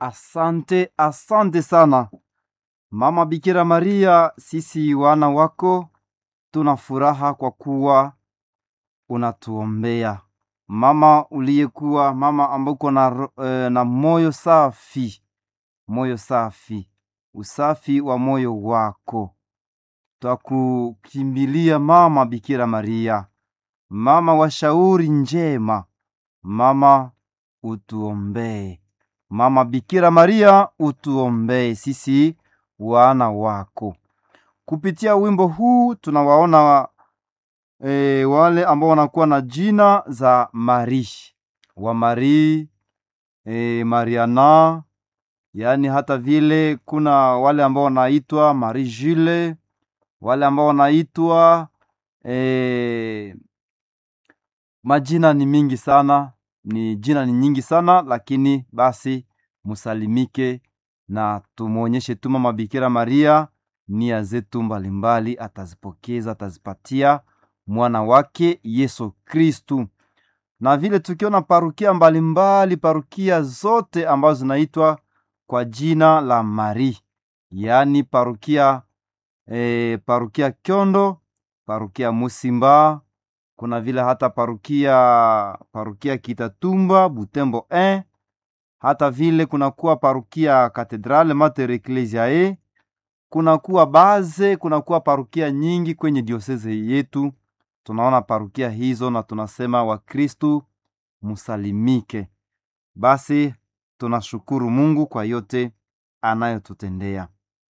Asante, asante sana Mama Bikira Maria, sisi wana wako tuna furaha kwa kuwa unatuombea mama uliyekuwa mama ambako na, ro- eh, na moyo safi, moyo safi, usafi wa moyo wako. Twakukimbilia mama Bikira Maria, mama wa shauri njema, mama utuombee. Mama Bikira Maria utuombee sisi wana wako. Kupitia wimbo huu tunawaona e, wale ambao wanakuwa na jina za Mari wa Mari e, Mariana, yaani hata vile kuna wale ambao wanaitwa Marie Jule, wale ambao wanaitwa e, majina ni mingi sana, ni jina ni nyingi sana, lakini basi musalimike na tumwonyeshe tu Mama Bikira Maria nia zetu mbalimbali, atazipokeza atazipatia mwana wake Yesu Kristu. Na vile tukiona parukia mbalimbali, parukia zote ambazo zinaitwa kwa jina la Mari, yaani parukia e, parukia Kyondo, parukia Musimba, kuna vile hata parukia parukia Kitatumba, Butembo 1 hata vile kunakuwa parukia Katedrale Mater Ecclesiae, kunakuwa baze, kunakuwa parukia nyingi kwenye dioseze yetu. Tunaona parukia hizo na tunasema Wakristu musalimike. Basi tunashukuru Mungu kwa yote anayotutendea,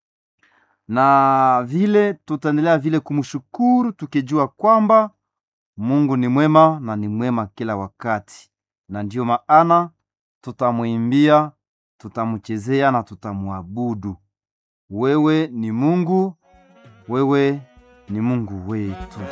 na vile tutaendelea vile kumshukuru tukijua kwamba Mungu ni mwema na ni mwema kila wakati, na ndiyo maana tutamwimbia, tutamchezea na tutamwabudu. Wewe ni Mungu, wewe ni Mungu wetu.